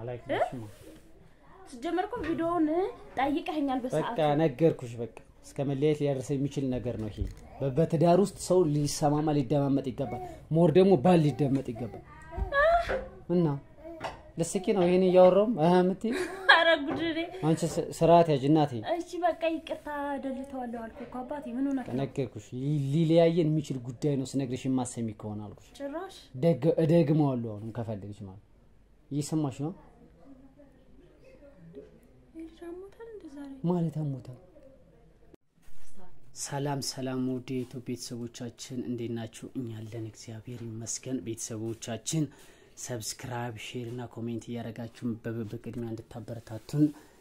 አላይክሽማ ስጀመር እኮ ቪዲዮውን ጠይቀኸኛል በቃ በሰዓቱ ነገርኩሽ። በቃ እስከ መለያየት ሊያደርሰ የሚችል ነገር ነው ይሄ። በ- በትዳር ውስጥ ሰው ሊሰማማ ሊደማመጥ ይገባል። ሞር ደግሞ ባል ሊደመጥ ይገባል። እና ልስኪ ነው ይሄን እያወራውም አህ የምትይ ኧረ ጉድ እኔ አንቺ ስ- ስርዓት ያዥ እናቴ። እሺ በቃ ይቅርታ ደልተዋለሁ አልኩ እኮ አባቴ ምን ሆነህ ነው? ነገርኩሽ ሊ- ሊለያየን የሚችል ጉዳይ ነው ስነግርሽ የማሰሚ ከሆነ አልኩሽ። ጭራሽ ደግ- እደግመዋለሁ አሁንም ከፈለግሽ ማለት እየሰማሽ ነው ይሄ አሞታል እንደ ዛሬ ማለት አሞታል። ሰላም ሰላም፣ ውድ የኢትዮ ቤተሰቦቻችን እንዴት ናችሁ? እኛ አለን እግዚአብሔር ይመስገን። ቤተሰቦቻችን ሰብስክራይብ፣ ሼር እና ኮሜንት እያደረጋችሁ በ- በቅድሚያ እንድታበረታቱን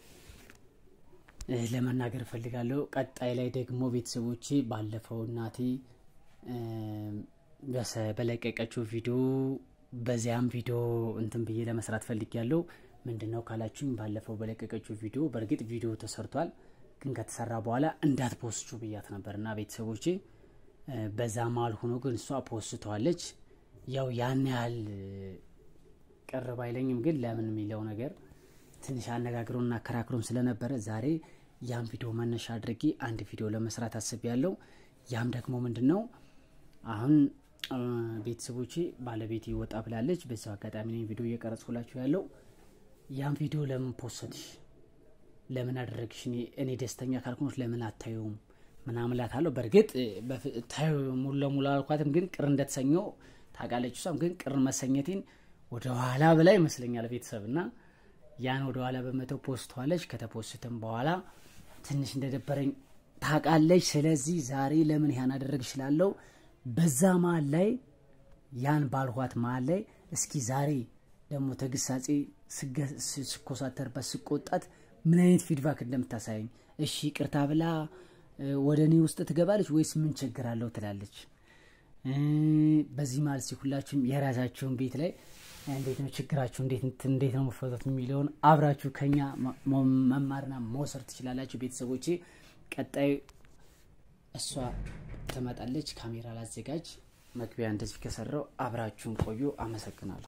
እ፣ ለመናገር እፈልጋለሁ። ቀጣይ ላይ ደግሞ ቤተሰቦቼ ባለፈው እናቴ እ፣ በሰ- በለቀቀችው ቪዲዮ በዚያም ቪዲዮ እንትን ብዬ ለመስራት ፈልጊያለሁ። ምንድን ነው ካላችሁኝ ባለፈው በለቀቀችው ቪዲዮ በእርግጥ ቪዲዮ ተሰርቷል፣ ግን ከተሰራ በኋላ እንዳትፖስቹ ብያት ነበር እና ቤተሰቦቼ እ፣ በዛ መሀል ሆኖ ግን እሷ ፖስተዋለች። ያው ያን ያህል እ፣ ቅር ባይለኝም ግን ለምን የሚለው ነገር ትንሽ አነጋግሮና አከራክሮም ስለነበረ ዛሬ ያም ቪዲዮ መነሻ አድርጌ አንድ ቪዲዮ ለመስራት አስቤያለሁ። ያም ደግሞ ምንድን ነው አሁን እ፣ ቤተሰቦቼ ባለቤቴ ወጣ ብላለች። በዚያው አጋጣሚ ነው ቪዲዮ እየቀረጽኩላችሁ ያለው። ያም ቪዲዮ ለምን ፖስትሽ፣ ለምን አደረግሽ፣ እኔ- እኔ ደስተኛ ካልሆንሽ ለምን አታየውም ምናምን እላታለሁ። በእርግጥ እ፣ በፍ- ታዩ ሙሉ ለሙሉ አልኳትም፣ ግን ቅር እንደተሰኘው ታውቃለች። እሷም ግን ቅር መሰኘቴን ወደ ኋላ ብላ ይመስለኛል ቤተሰብ እና ያን ወደ ኋላ በመተው ፖስተዋለች። ከተፖስትም በኋላ ትንሽ እንደደበረኝ ታውቃለች። ስለዚህ ዛሬ ለምን ያን አደረግ እችላለሁ በዛ መሀል ላይ ያን ባልኋት መሀል ላይ እስኪ ዛሬ ደግሞ ተግሳጼ ስገ- ስ- ስኮሳተርበት ስቆጣት ምን አይነት ፊድባክ እንደምታሳየኝ እሺ ቅርታ ብላ እ፣ ወደ እኔ ውስጥ ትገባለች ወይስ ምን ችግር አለው ትላለች። እ፣ በዚህ መሀል ሲ ሁላችሁም የራሳችሁን ቤት ላይ እንዴት ነው ችግራችሁ እንዴት እንት- እንዴት ነው መፈታት የሚለውን አብራችሁ ከኛ መ- መ- መማርና መውሰድ ትችላላችሁ። ቤተሰቦቼ ቀጣይ እሷ ትመጣለች። ካሜራ ላዘጋጅ፣ መግቢያ እንደዚህ ከሰራው አብራችሁን ቆዩ። አመሰግናለሁ።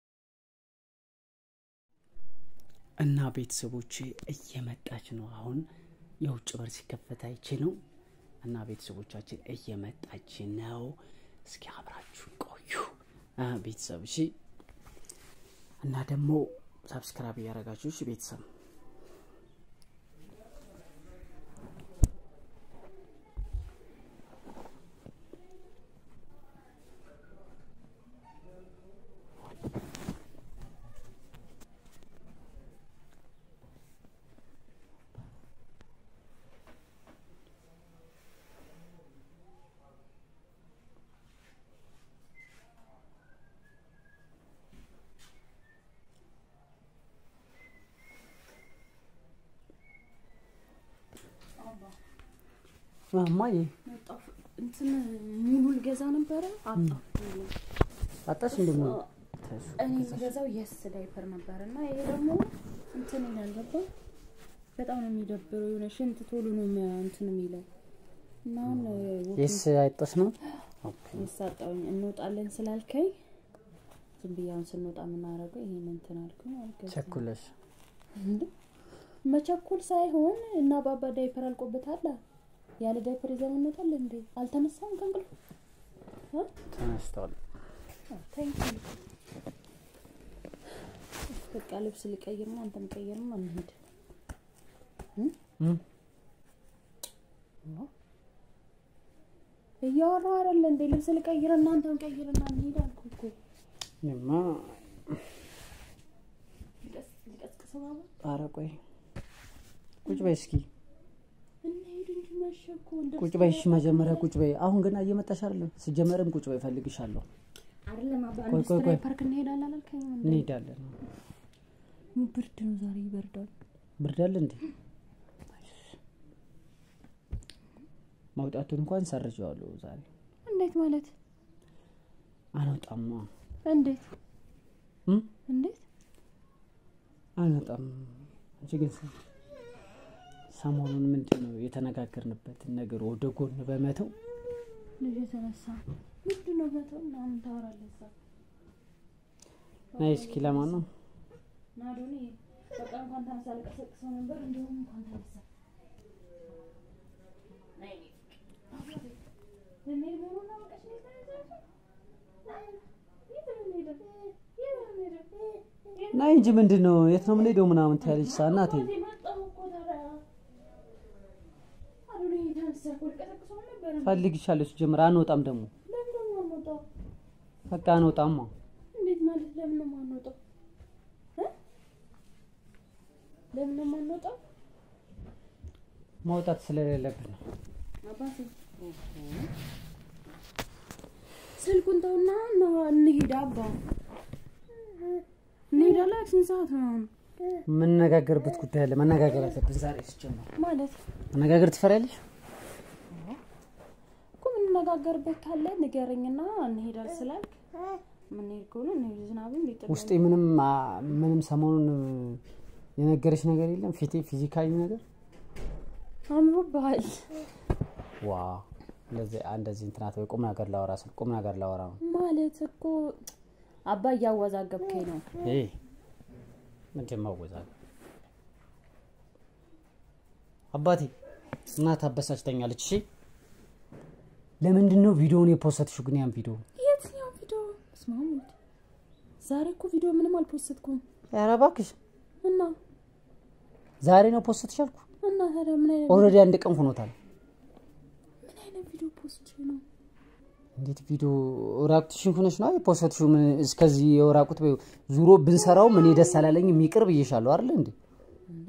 እና ቤተሰቦቼ እየመጣች ነው። አሁን የውጭ በር ሲከፈት አይቼ ነው። እና ቤተሰቦቻችን እየመጣች ነው። እስኪ አብራችሁ ቆዩ አ፣ ቤተሰብ እሺ። እና ደግሞ ሰብስክራይብ እያደረጋችሁ እሺ ቤተሰብ ማማዬ መጣሁ። እንትን ሙሉ ልገዛ ነበረ አጣሁ። አጣሽ እንደሞ እኔ የምገዛው የስ ዳይፐር ነበር እና ይሄ ደግሞ እንትን ይላል ገባ በጣም ነው የሚደብረው። የሆነ ሽንት ቶሎ ነው የሚያ- እንትን የሚለው እና አሁን የስ አይጠሽ ነው የሳጣውኝ እንወጣለን ስላልከኝ ዝም ብዬ አሁን ስንወጣ የምናደርገው ይሄን እንትን አልኩኝ አልገዛም። ቸኩለሽ እንዴ መቸኮል ሳይሆን እና ባባ ዳይፐር አልቆበታል ያለ ዳይፐር ይዘን እንወጣለን እንዴ አልተነሳም ከእንቅልፉ እ? ተነስተዋል። አዎ፣ ተኝቶ ነው። በቃ ልብስ ልቀይርና አንተም ቀይርና እንሂድ እም? እያወራሁ አይደለ እንዴ ልብስ ልቀይርና አንተም ቀይርና እንሂድ አልኩህ እኮ እኔማ ልቀስ- ልቀስቅሰው ባባ ኧረ ቆይ ቁጭ በይ እስኪ እንሂድ እንጂ መሸ እኮ እንደሱ ቁጭ በይ እሺ፣ መጀመሪያ ቁጭ በይ። አሁን ገና እየመጣሽ አይደለም? ስጀመርም ቁጭ በይ፣ እፈልግሻለሁ። አይደለም አባ ቆይ፣ ቆይ፣ ኢንዱስትሪ ቆይ። ፓርክ እንሄዳለን አላልከኝም እንዴ እንሄዳለን። ብርድ ነው ዛሬ ይበርዳል ብርድ አለ እንዴ? መውጣቱን እንኳን ሰርዤዋለሁ ዛሬ። እንዴት ማለት አንወጣም እንዴት እም? እንዴት አንወጣም። አንቺ ግን ሰ- ሰሞኑን ምንድን ነው የተነጋገርንበትን ነገር ወደ ጎን በመተው ልጅ የተነሳ ምንድን ነው መተው ምናምን ታወራለህ እዛ ናይ እስኪ ለማን ነው ናዶኒ በቃ እንኳን ተነሳ ልቀሰቅሰው ነበር እንዲሁም እንኳን ተነሳ ነይ ነይ ልንሄድ መሆኑን አውቀሽ ነው የተነሳሽው? አይ፣ የት ነው የምንሄደው? የት ነው የምንሄደው? የት ናይ እንጂ ምንድን ነው የት ነው የምንሄደው ምናምን ትያለች ሳ እናቴ አባቴ መጣሁ እኮ ታዲያ። አዶኒ ተነሳ እኮ ልቀሰቅሰው ነበር። ፈልግሻለሁ ሲጀምር አንወጣም ደግሞ ለምን ነው የማንወጣው? በቃ አንወጣማ እንዴት ማለት ለምን ነው የማንወጣው? እ? ለምን ነው የማንወጣው? መውጣት ስለሌለብን ነው አባቴ ስልኩን ተውና ነው እንሂድ። አባ እንሄዳለን። ስንት ሰዓት ነው አሁን? የምንነጋገርበት ጉዳይ አለ መነጋገር አለብን ዛሬ ሲጀምር ማለት መነጋገር ትፈሪያለሽ እኮ የምንነጋገርበት ካለ ንገረኝና እንሄዳል ስላልክ የምንሄድ ከሆነ እንሄድ። ዝናብም ሊጥል ውስጤ ምንም አ- ምንም ሰሞኑን የነገረች ነገር የለም ፊቴ ፊዚካሊ ነገር አምሮብሃል። ዋ እንደዚህ እንደዚህ እንትናት ወይ ቁም ነገር ላወራ ስል ቁም ነገር ላወራ ነው ማለት እኮ አባ እያወዛገብከኝ ነው። ይሄ ምንድን ማወዛገብ አባቴ እናት አበሳጭተኛለች እሺ ለምንድን ነው ቪዲዮውን የፖስተትሽው ግን ያን ቪዲዮ የትኛው ቪዲዮ? በስመ አብ ወልድ። ዛሬ እኮ ቪዲዮ ምንም አልፖስትኩም ኧረ እባክሽ እና ዛሬ ነው ፖስተትሽ አልኩ እና ታዲያ ምን አይነት ኦልሬዲ አንድ ቀን ሆኖታል ምን አይነት ቪዲዮ ፖስት ነው? እንዴት ቪዲዮ ራቁትሽን ሆነሽ ነው የፖስተትሽው ምን እስከዚህ የራቁት በይው ዙሮ ብንሰራውም እኔ ደስ አላለኝም ይቅር ብዬሻለሁ አይደል እንዴ እንዴ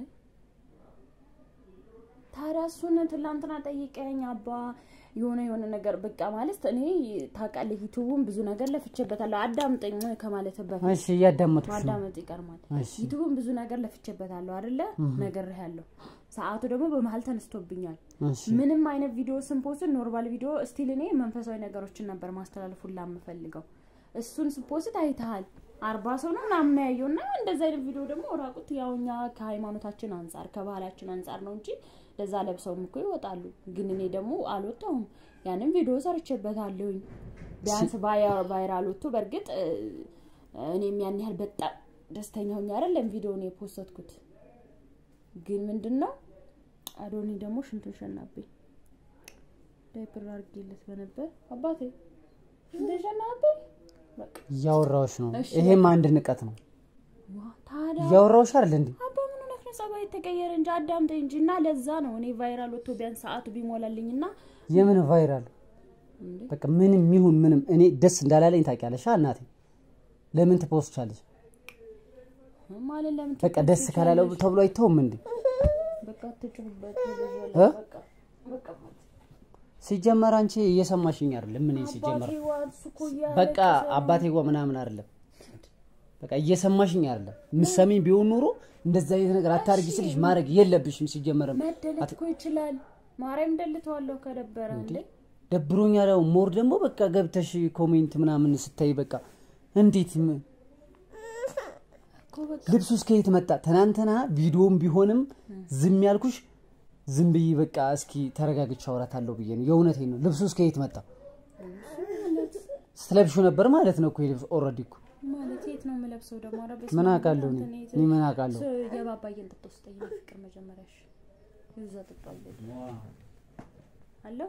ታዲያ እሱን ትላንትና ጠይቀኝ አባ የሆነ የሆነ ነገር በቃ ማለት እኔ ታውቃለህ፣ ዩቱቡን ብዙ ነገር ለፍቼበታለሁ። አዳምጠኝ ከማለት በፊት እሺ እያዳመጥኩሽ ነው ማዳመጥ ይቀርማል። እሺ ዩቱቡን ብዙ ነገር ለፍቼበታለሁ አይደለ? ነግሬሃለሁ። ሰዓቱ ደግሞ በመሀል ተነስቶብኛል። እሺ ምንም አይነት ቪዲዮ ስንፖስት ኖርማል ቪዲዮ ስቲል እኔ መንፈሳዊ ነገሮችን ነበር ማስተላለፉላ የምፈልገው። እሱን ስፖስት አይተሃል። አርባ ሰው ነው ምናምን ያየው እና እንደዚ አይነት ቪዲዮ ደግሞ ራቁት ያው እኛ ከሃይማኖታችን አንጻር ከባህላችን አንጻር ነው እንጂ ለዛ ለብሰውም እኮ ይወጣሉ። ግን እኔ ደግሞ አልወጣሁም። ያንን ቪዲዮ ሰርቼበታለሁኝ። ቢያንስ ቫይራ- ቫይራል ወጥቶ በእርግጥ እ፣ እኔም ያን ያህል በጣም ደስተኛ ሆኜ አይደለም ቪዲዮውን የፖስተትኩት። ግን ምንድን ነው አዶኒ ደግሞ ሽንቱን ሸናብኝ። ዳይፐር አድርጌለት በነበር አባቴ ሽንቱን ሸናብኝ። በቃ እያወራሁሽ ነው እሺ፣ ይሄም አንድ ንቀት ነው ዋ ታዲያ እያወራሁሽ አይደል እንዴ አባ ምን ሆነህ ነው? ጸባይ ተቀየረ እንጂ አዳምጠኝ እንጂ እና ለዛ ነው እኔ ቫይራል ወጥቶ ቢያንስ ሰዓቱ ቢሞላልኝ እና የምን ቫይራል እንዴ በቃ ምንም ይሁን ምንም እኔ ደስ እንዳላለኝ ታውቂያለሽ አ እናቴ ለምን ትፖስቻለሽ ማለት ለምን በቃ ደስ ካላለው ተብሎ አይተውም እንዴ በቃ አትጩህበት እ? በቃ በቃ ሲጀመር አንቺ እየሰማሽኝ አይደለም እኔ ሲጀመር አባቴ ዋ እሱ እኮ እያለቀሰ በቃ ነው። አባቴ ጓ ምናምን አይደለም በቃ እየሰማሽኝ አይደለም ምሰሚኝ ቢሆን ኑሮ እንደዛ አይነት ነገር አታርጊ ስልሽ ማድረግ የለብሽም ሲጀመርም መደለት እኮ ይችላል። ማርያም ደልተዋለሁ ከደበረ እንዴ ደብሮኛል ያው ሞር ደግሞ በቃ ገብተሽ ኮሜንት ምናምን ስታይ በቃ እንዴት ም- እኮ በቃ ልብሱ እስከ የት መጣ ትናንትና ቪዲዮም ቢሆንም ዝም ያልኩሽ ዝም ብዬ በቃ እስኪ ተረጋግቼ አውራታለሁ ብዬ ነው የእውነቴን ነው ልብሱ እስከ የት መጣ ስትለብሹ ነበር ማለት ነው እኮ ይሄ ልብስ ኦልሬዲ እኮ ማለት የት ነው የምለብሰው ደግሞ? ኧረ በስመ ምን አብ አውቃለሁ እኔ እንትን የት- እኔ ምን አውቃለሁ ስ- የባባዬን ጥጦ ስጠኝ ፍቅር መጀመሪያ እሺ። እዛ ጥጦ አለ አለው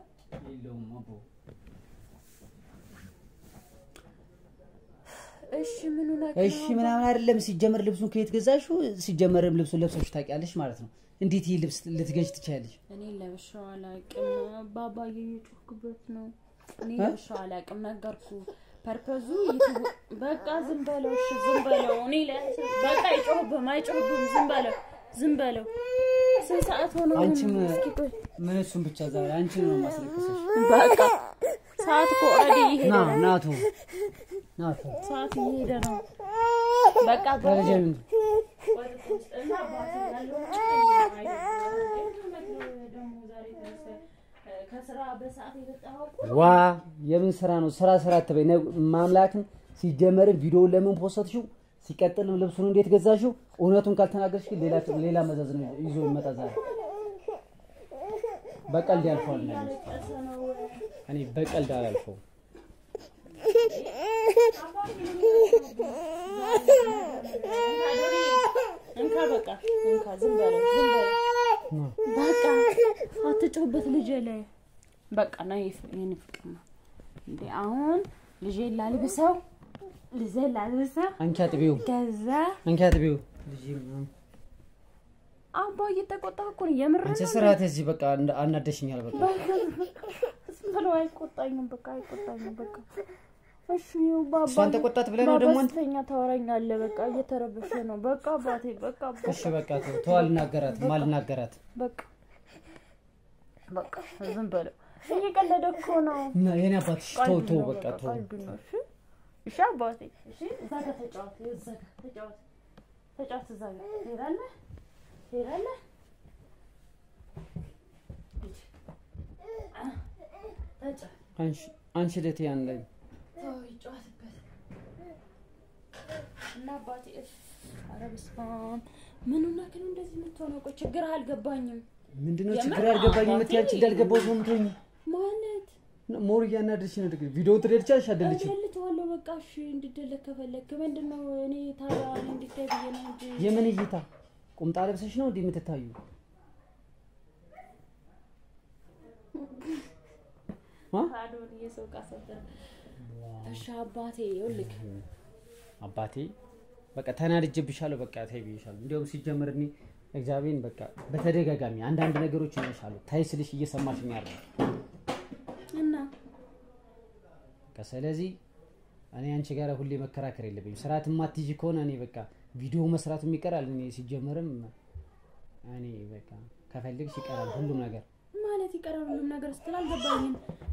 እሺ ምን ሆነህ ነው? እሺ ምናምን አይደለም ሲጀመር ልብሱን ከየት ገዛሽው ሲጀመርም ልብሱን ለብሰሽ ታውቂያለሽ ማለት ነው እንዴት ይህ ልብስ ልትገዥ ትችያለሽ እኔ ለብሼው አላውቅም። ባባዬ እየጮህክበት ነው። እኔ እ? ለብሼው አላውቅም ነገርኩ። ፐርፐዙ ዩቱብ በቃ ዝም በለው እሺ፣ ዝም በለው። እኔ ለ- በቃ አይጮህብህም፣ አይጮህብህም። ዝም በለው፣ ዝም በለው። ስንት ሰዓት ሆነ? አንቺም እስኪ ቆይ ምን እሱን ብቻ ዛሬ አንቺን ነው ማስለቀሰሽ በቃ ሰዓት እኮ ኦልሬዲ እየሄደ ና ነው። ናቱ ናቱ ሰዓት እየሄደ ነው። በቃ ደረጀን እና አባቴ ያለው ደግሞ ዛሬ ተነስተህ ከስራ በሰዓት የመጣኸው እኮ ዋ የምን ስራ ነው ስራ ስራ አትበይ ነ- ማምላክን ሲጀመርም ቪዲዮውን ለምን ፖስተትሽው ሲቀጥልም ልብሱን እንዴት ገዛሽው እውነቱን ካልተናገርሽ ግን ሌላ ሌላ መዘዝ ነው ይዞ ይመጣ ዛሬ በቀልድ ያልፈዋል ነው ያለኝ። ቀሰ ነው እኔ በቀልድ አላልፈውም እንካ በቃ እንካ፣ ዝም በለው ዝም በለው በቃ አትጮህበት ልጄ ላይ በቃ ና ይህን ፍቅር ነው እንዴ አሁን ልጄ ላልብሰው ልጄ ላልብሰው አንቺ አጥቢው ከዛ አንቺ አጥቢው ልጅ ምናምን አባ እየተቆጣህ እኮ ነው የምር አንቺ ስርዓት እዚህ በቃ እንደ- አናደሽኛል በቃ ዝም ብሎ አይቆጣኝም በቃ አይቆጣኝም በቃ እሺ ይኸው ባባ እሷን ተቆጣት ብለህ ነው ደግሞ አንተ? ባባስተኛ ታወራኛለህ በቃ እየተረበሸ ነው በቃ አባቴ በቃ በቃ እሺ በቃ ተው ተው አልናገራት አልናገራት በቃ በቃ ዝም በለው እየቀለደ እኮ ነው እና የኔ አባትሽ ተው ቀልድ ተው ነው በቃ ተው ቀልድ ነው እሺ እሺ አባቴ እሺ እዛ ጋር ተጫወት እዛ ጋር ተጫወት ተጫወት እዛ ጋር ትሄዳለህ ትሄዳለህ ሂድ። አ፣ ተጫወት አንቺ አንቺ ለቴ ያን ላይ ተው ይጫወትበት እና አባቴ እፍ ኧረ በስመ አብ ምን ሆነህ ነው እንደዚህ የምትሆነው ቆይ ችግርህ አልገባኝም ምንድነው የምር ችግር ያልገባኝ አባቴ የምትይ አንቺ እንዳልገባው ሰው ምትሆኝ ማለት ሞር እያናደድሽ ነው ድግ ቪዲዮ ትደልቻለሽ አደልችም እደልተዋለሁ በቃ እሺ እንድደለክ ከፈለክ ምንድን ነው እኔ ታዲያ እኔ እንዲታይ ብዬ ነው እንጂ የምን እይታ ቁምጣ ለብሰሽ ነው እንዲህ የምትታዩ አ? አዶን የሰው ቃ ሰበር እሺ አባቴ ይኸውልህ አባቴ በቃ ተናድጄብሻለሁ በቃ ተይ ብዬሻለሁ እንዲያውም ሲጀምር እኔ እግዚአብሔርን በቃ በተደጋጋሚ አንዳንድ ነገሮች ይነሻሉ ታይ ስልሽ እየሰማሽኝ ያለ እና በቃ ስለዚህ እኔ አንቺ ጋር ሁሌ መከራከር የለብኝም ስርዓት የማትይዥ ከሆነ እኔ በቃ ቪዲዮ መስራቱ ይቀራል እኔ ሲጀመርም እኔ በቃ ከፈልግሽ ይቀራል ሁሉም ነገር ማለት ይቀራል ሁሉም ነገር ስትል አልገባኝም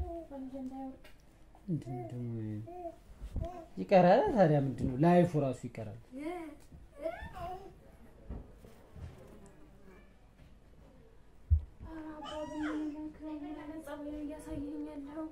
ምንድን ነው ደግሞ ይቀራል ታዲያ ምንድን ነው ላይፉ ራሱ ይቀራል እያሳየኝ ያለው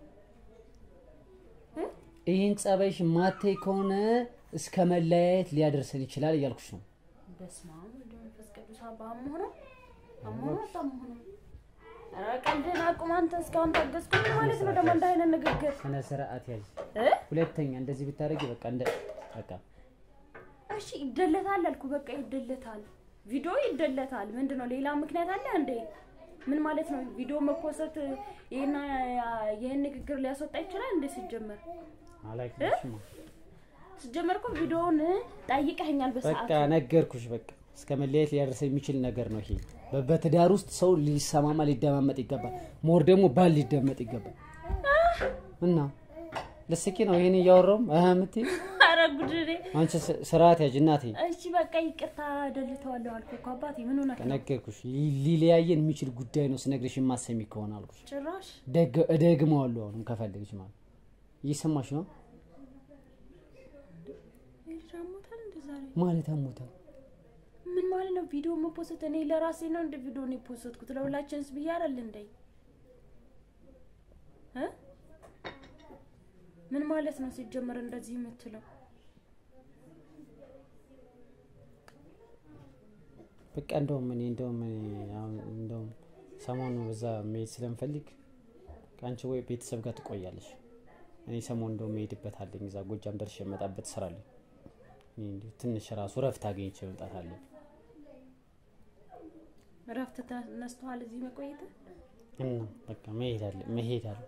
ይህን ጸባይሽ ማታይ ከሆነ እስከ መለያየት ሊያደርሰን ይችላል እያልኩሽ ነው በስመ አብ ወወልድ ወመንፈስ ቅዱስ አባ አሞሆነ አሞሆነ አታሞሆነ ኧረ ቀልድህን አቁም አንተ እስካሁን ታገዝኩኝ ማለት ነው ደግሞ እንደ አይነት ንግግር ስነ ስርዓት ያዥ እ ሁለተኛ እንደዚህ ብታደርጊ በቃ እንደ በቃ እሺ ይደለታል አልኩ በቃ ይደለታል ቪዲዮ ይደለታል ምንድን ነው ሌላ ምክንያት አለ እንዴ ምን ማለት ነው ቪዲዮ መፖሰት ይህን ይህን ንግግር ሊያስወጣ ይችላል እንዴ ሲጀመር አላውቅም ሲጀመር እኮ ቪዲዮውን ጠይቀኸኛል በቃ በሰዓቱ ነገርኩሽ በቃ እስከ መለያየት ሊያደርሰ የሚችል ነገር ነው ይሄ በ- በትዳር ውስጥ ሰው ሊሰማማ ሊደማመጥ ይገባል ሞር ደግሞ ባል ሊደመጥ ይገባል እና ልስኪ ነው ይሄን እያወራውም አህ የምትይ ኧረ ጉድ እኔ አንቺ ስ- ስርዓት ያዥ እናቴ እሺ በቃ ይቅርታ ደልተዋለሁ አልኩ እኮ አባቴ ምን ሆነህ ነው ነገርኩሽ ሊ- ሊለያየን የሚችል ጉዳይ ነው ስነግርሽ የማሰሚ ከሆነ አልኩሽ ጭራሽ ደግ- እደግመዋለሁ አሁንም ከፈለግሽ ማለት እየሰማሽ ነው ይህ ልጅ አሞታል እንደ ዛሬ ማለት አሞታል ምን ማለት ነው ቪዲዮ መፖሰት እኔ ለራሴ ነው እንደ ቪዲዮ ነው የፖሰትኩት ለሁላችንስ ብዬ አይደል እንደ እ ምን ማለት ነው ሲጀመር እንደዚህ የምትለው በቃ እንደውም እኔ እንደውም እኔ አሁን እንደውም ሰሞኑ በዛ መሄድ ስለምፈልግ ከአንቺ ወይ ቤተሰብ ጋር ትቆያለሽ። እኔ ሰሞኑ እንደውም መሄድበት አለኝ እዛ ጎጃም ደርሼ የመጣበት ስራ አለኝ። እኔ እንዲሁ ትንሽ ራሱ ረፍት አገኝቼ መምጣት አለኝ እረፍት ተነስተዋል እዚህ መቆየት እና በቃ መሄድ አለ መሄድ አለ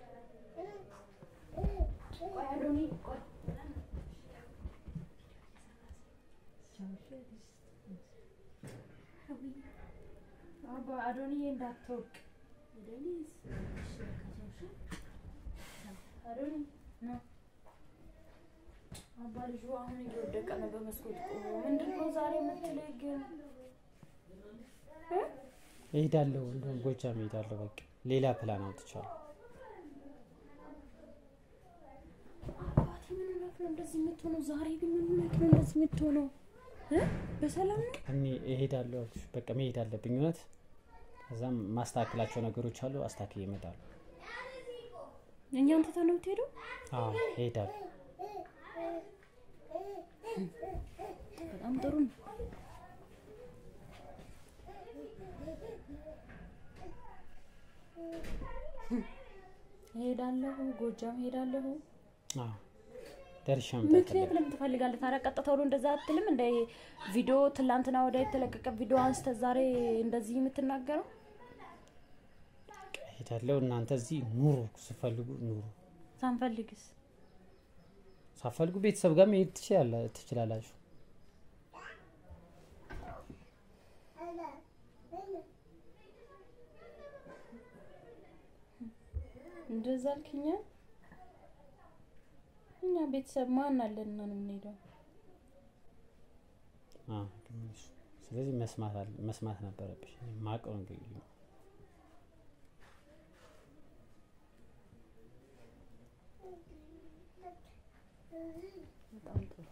አባ አዶንዬ እንዳትወቅ አዶኒ ና አባ ልጁ አሁን እየወደቀ ነው በመስኮት ቆሞ ምንድን ነው ዛሬ የምትለኝ ግን እ? እሄዳለሁ እንደውም ጎጃም እሄዳለሁ። በቃ ሌላ ፕላን አውጥቻለሁ። አባቴ ምን ሆነህ ነው እንደዚህ የምትሆነው? ዛሬ ግን ምን ሆነህ ነው እንደዚህ የምትሆነው? እ? በሰላም ነው? እኔ እሄዳለሁ አልኩሽ። በቃ መሄድ አለብኝ እውነት። ከዛም ማስተካከላቸው ነገሮች አሉ፣ አስተካክዬ እመጣለሁ። እኛን ትተህ ነው የምትሄደው? አዎ እሄዳለሁ። በጣም ጥሩ ነው። ሄዳለሁ፣ ጎጃም ሄዳለሁ። አዎ ደርሼ መምጣት ምክንያት ለምን ትፈልጋለህ ታዲያ? ቀጥታ ወደ እንደዛ አትልም? እንደ ቪዲዮ ትላንትና ወደ የተለቀቀ ቪዲዮ አንስተ ዛሬ እንደዚህ የምትናገረው ሄዳለሁ። እናንተ እዚህ ኑሩ፣ ስፈልጉ ኑሩ፣ ሳንፈልግስ ሳፈልጉ ቤተሰብ ጋር መሄድ ትችላላ- ትችላላችሁ። እንደዛ አልክኛ። እኛ ቤተሰብ ማን አለን እና ነው የምንሄደው? አዎ፣ ግን እሱ- ስለዚህ መስማት አለ መስማት ነበረብሽ። እኔ ማውቀው እንግዲህ ነው። በጣም ጥሩ።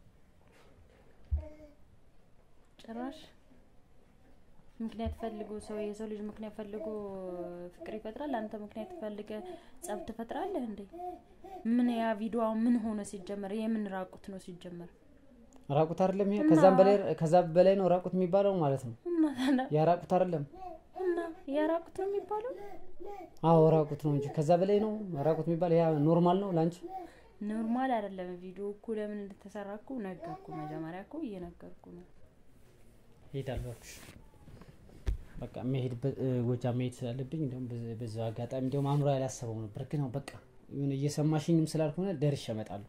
ጭራሽ ምክንያት ፈልጎ ሰው የሰው ልጅ ምክንያት ፈልጎ ፍቅር ይፈጥራል። አንተ ምክንያት ፈልገ ጸብ ትፈጥራለህ እንዴ? ምን ያ ቪዲዮ ምን ሆነ ሲጀመር? የምን ራቁት ነው ሲጀመር? ራቁት አይደለም ይሄ። ከዛም በላይ ከዛ በላይ ነው ራቁት የሚባለው ማለት ነው። እና ታዲያ ያ ራቁት አይደለም። እና ያ ራቁት ነው የሚባለው? አዎ ራቁት ነው እንጂ ከዛ በላይ ነው ራቁት የሚባለው። ያ ኖርማል ነው ላንቺ። ኖርማል አይደለም። ቪዲዮ እኮ ለምን እንደተሰራ እኮ ነገርኩ። መጀመሪያ እኮ እየነገርኩ ነው። ሄዳለሁ እባክሽ። በቃ መሄድ ጎጃም መሄድ ስላለብኝ እንዲሁም በዛው አጋጣሚ እንዲሁም አኑራ ያላሰበው ነበር ግን ነው በቃ የሆነ እየሰማሽኝም ስላልሆነ ደርሼ እመጣለሁ።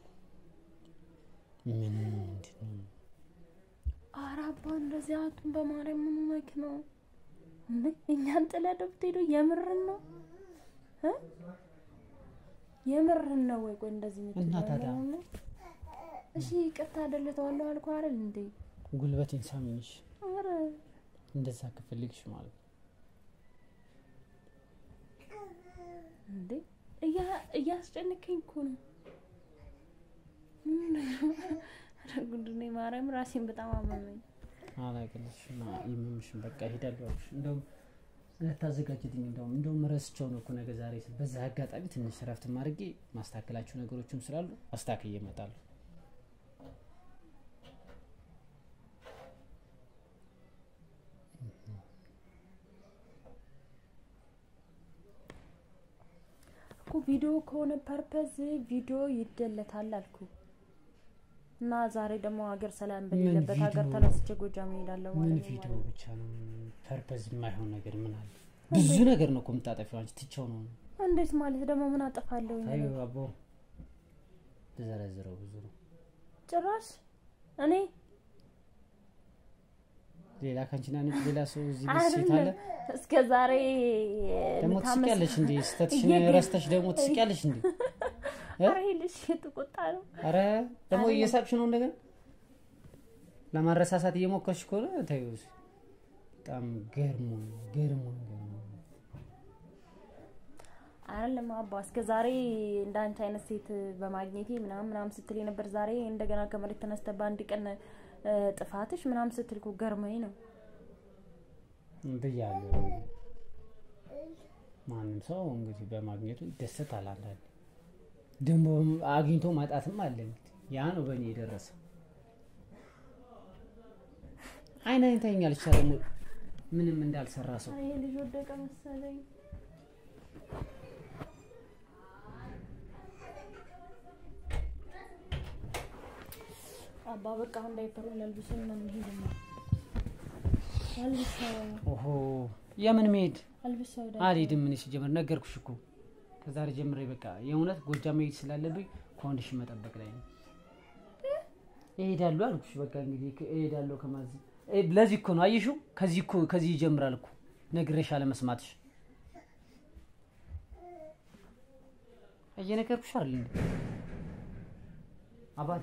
ምን ምንድን ነው? ኧረ አባ እንደዚህ አቱን በማርያም ምን ሆነክ ነው? እንዴ እኛን ጥለህ ነው የምትሄደው? የምርን ነው እ የምርን ነው ወይ? ቆይ እንደዚህ እና የምትለው ታዲያ? ነው? እሺ ይቅርታ አደልተዋለሁ አልኩህ አይደል እንዴ? ጉልበቴን ሳሚኝሽ ኧረ እንደዛ ከፈልግሽ ማለት ነው። እንዴ እያ- እያስጨነቀኝ እኮ ነው። ኧረ ጉድ ነው ማርያም፣ ራሴን በጣም አመመኝ። አላቅልሽና የምምሽን በቃ ሄዳለሁ አልኩሽ። እንደውም ልታዘጋጅልኝ እንደውም እንደውም ረስቸው ነው እኮ ነገ ዛሬ ስል በዛ አጋጣሚ ትንሽ ረፍት አድርጌ ማስተካከላቸው ነገሮችም ስላሉ አስተካክዬ እመጣለሁ። እኮ ቪዲዮ ከሆነ ፐርፐዝ ቪዲዮ ይደለታል አልኩ እና ዛሬ ደግሞ ሀገር ሰላም በሌለበት ሀገር ቪዲዮ? ተነስቼ ጎጃም እሄዳለሁ ምን ማለት ነው ቪዲዮ ማለት ነው። ብቻ ነው ፐርፐዝ የማይሆን ነገር ምን አለ? ብዙ ነገር ነው እኮ የምታጠፊው አንቺ ትቼው ነው። እንዴት ማለት ደግሞ ምን አጠፋለሁ? ታዩ አቦ ተዘረዝረው ብዙ ነው። ጭራሽ እኔ ሌላ ከአንቺና ነጭ ሌላ ሰው እዚህ ቤት ሴት አለ። አይደለም እስከ ዛሬ ደግሞ የምታመስ- ትስቂያለሽ እንዴ? ስተትሽን እየገ- ረስተሽ ደግሞ ትስቂያለሽ እንዴ? እ? ኧረ ይሄ ልጅ የተቆጣ ነው። አረ ደግሞ አይደለም። እየሳቅሽ ነው እንደገና ለማረሳሳት እየሞከርሽ ከሆነ ተይው። እስኪ። በጣም ገርሞ ገርሞ ገርሞ አይደለም አባ እስከ ዛሬ እንዳንቺ አይነት ሴት በማግኘቴ ምናምን ምናምን ስትል ነበር። ዛሬ እንደገና ከመሬት ተነስተ በአንድ ቀን እ፣ ጥፋትሽ ምናምን ስትል እኮ ገርመኝ ነው። ብያለሁ። ማንም ሰው እንግዲህ በማግኘቱ ይደሰታል። አንዳንዴ ደግሞ አግኝቶ ማጣትም አለ። እንግዲህ ያ ነው በእኔ የደረሰ አይን አይንተኛል ይቻለ ምንም እንዳልሰራ ሰው ኧረ ይሄ ልጅ ወደቀ መሰለኝ። አባ በቃ አሁን ዳይፐሩን ለልብሰን ነው የምንሄድ ነው። አልብሰው ኦሆ የምን መሄድ አልብሰው ዳይ አልሄድም። ምን ሲጀመር ነገርኩሽ እኮ ከዛሬ ጀምሬ በቃ የእውነት ጎጃም መሄድ ስላለብኝ ኮንዲሽን መጠበቅ ላይ ነው። እሄዳለሁ አልኩሽ። በቃ እንግዲህ ከ- እሄዳለሁ ከማዝ እ፣ ለዚህ እኮ ነው አየሽው። ከዚህ እኮ ከዚህ ይጀምራል እኮ ነግሬሽ አለመስማትሽ። እየነገርኩሽ አይደል እንዴ አባቴ?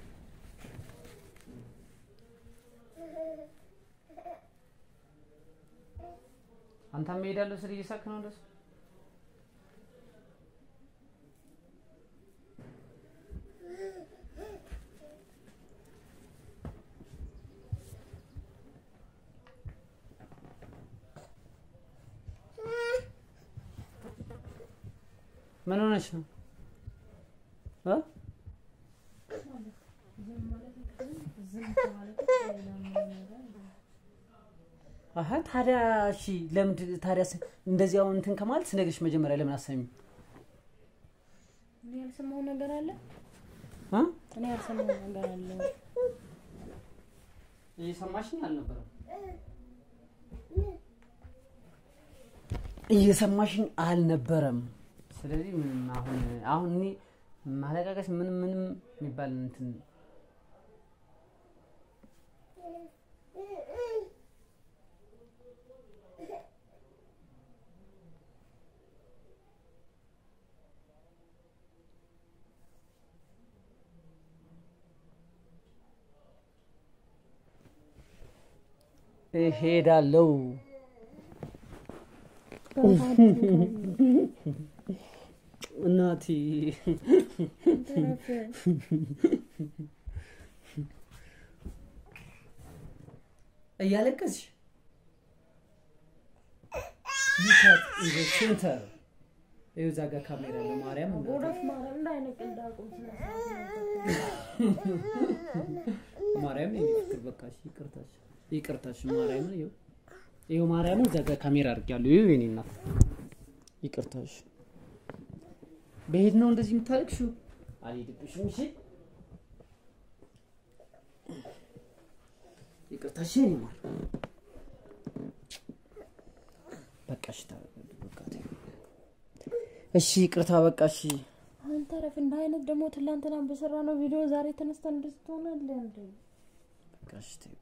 አንተም እሄዳለሁ ስል እየሳቅ ነው እንደሱ ምን ሆነች ነው እ? አሀ ታዲያ እሺ፣ ለምንድን ታዲያ ስ- እንደዚህ አሁን እንትን ከማለት ስነግርሽ መጀመሪያ ለምን አሰሚኝ? ምን ያልሰማው ነገር አለ? እ? እኔ ያልሰማው ነገር አለ። እየሰማሽኝ አልነበረም? እየሰማሽኝ አልነበረም። ስለዚህ ምንም አሁን አሁን እኔ ማለቃቀስ ምንም ምንም የሚባል እንትን እሄዳለሁ። እናቴ እያለቀስሽ ሉካት ኢዘ ሴንተር ይኸው እዛ ጋር ካሜራ አለ። ማርያም እናቴ ጎረፍ ማርያም እንዳይነቅ እንዳቁም ማርያም የኔ ፍቅር በቃሽ፣ ይቅርታሽ ይቅርታሽ ማርያምን ይኸው ይኸው ማርያምን እዛ ጋር ካሜራ አድርጌያለሁ። ይኸው የኔ እናት ይቅርታሽ። በሄድ ነው እንደዚህ የምታለቅሽው? አልሄድብሽም። እሺ ይቅርታሽ የኔ ማር በቃሽ። ታረጋግጥ በቃ ተይው። እሺ ይቅርታ በቃሽ። አንተ ረፍ እንደ አይነት ደግሞ ትላንትና በሰራ ነው ቪዲዮ ዛሬ ተነስተን እንደዚህ ትሆናለህ እንዴ? በቃሽ ተይው።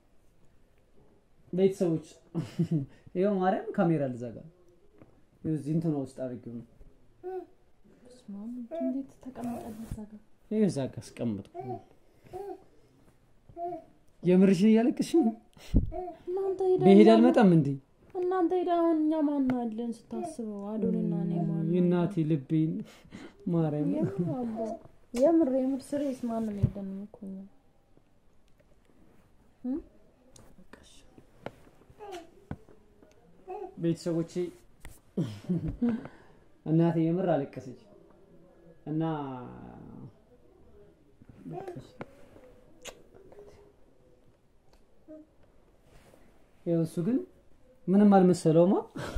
ቤተሰቦች ይኸው ማርያም ካሜራ ልዘጋ ይኸው እዚህ እንትና ውስጥ አድርጌው ነው በስመ አብ እንዴት ተቀመጠልህ እዛ ጋር? ይኸው እዛ ጋር አስቀመጥኩ። የምርሽን እያለቅሽ ነው? እናንተ ሄዳ በሄድ አልመጣም እንዴ? እናንተ ሄዳ አሁን እኛ ማን አለን ስታስበው አዶንና እኔ ማን የእናቴ ልቤን ማርያም የምር አባ የምር የምር ስሬስ ማንም የለንም እኮ እኛ እ? በቃሽ። ቤተሰቦቼ እናቴ የምር አለቀሰች እና በቃሽ። ይኸው እሱ ግን ምንም አልመሰለውማ።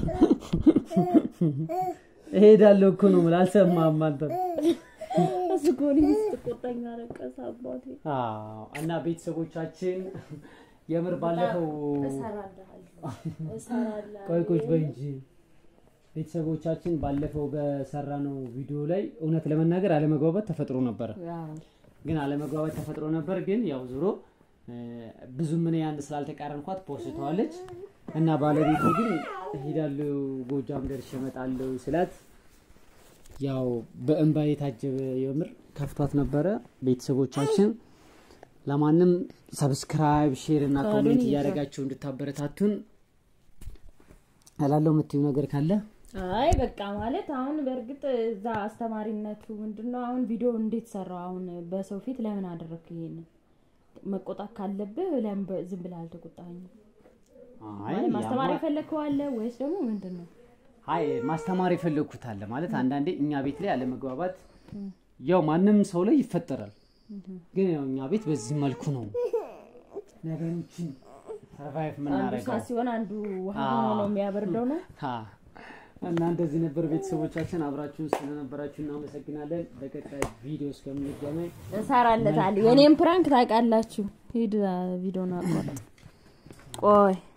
እሄዳለሁ እኮ ነው የምልህ፣ አልሰማህም አንተ። እሱ እኮ እኔን ስትቆጣኝ አለቀሰ አባቴ። አዎ። እና ቤተሰቦቻችን የምር ባለፈው እሰራልሃለሁ እሰራልሃለሁ። ቆይ ቁጭ በይ እንጂ ቤተሰቦቻችን ባለፈው በሰራነው ቪዲዮ ላይ እውነት ለመናገር አለመግባባት ተፈጥሮ ነበረ። አዎ። ግን አለመግባባት ተፈጥሮ ነበር። ግን ያው ዞሮ እ፣ ብዙም እኔ አንድ ስላልተቃረንኳት ፖስተዋለች እና ባለቤቱ ግን ሄዳለሁ ጎጃም ደርሼ እመጣለሁ ስላት ያው በእንባ የታጀበ የምር ከፍቷት ነበረ። ቤተሰቦቻችን ለማንም ሰብስክራይብ፣ ሼር እና ካሉን ኮሜንት ይዛ- እያደረጋችሁ እንድታበረታቱን እላለሁ። የምትዩ ነገር ካለ አይ በቃ ማለት አሁን በእርግጥ እዛ አስተማሪነቱ ምንድነው? አሁን ቪዲዮ እንዴት ሰራው? አሁን በሰው ፊት ለምን አደረግክ? ይሄንን መቆጣት ካለብህ ለምን በ- ዝም ብለህ አልተቆጣኸኝም? አይ ማለት ማስተማር ያማ- የፈለግከው አለ ወይስ ደግሞ ምንድን ነው? አይ ማስተማር የፈለግኩት አለ ማለት አንዳንዴ እኛ ቤት ላይ አለመግባባት ያው ማንም ሰው ላይ ይፈጠራል። ግን ያው እኛ ቤት በዚህ መልኩ ነው ነገሮችን ሰርቫይቭ አንዱ የምናደርገው እሳት ሲሆን አንዱ ውሃ አዎ። ሆኖ ነው የሚያበርደው ነው። አ፣ እና እንደዚህ ነበር። ቤተሰቦቻችን አብራችሁን ስለነበራችሁ እናመሰግናለን። በቀጣይ ቪዲዮ እስከምንገናኝ እሰራለታለሁ። የኔም ፕራንክ ታውቃላችሁ። ሂድ ቪዲዮን አቋርጥ። ቆይ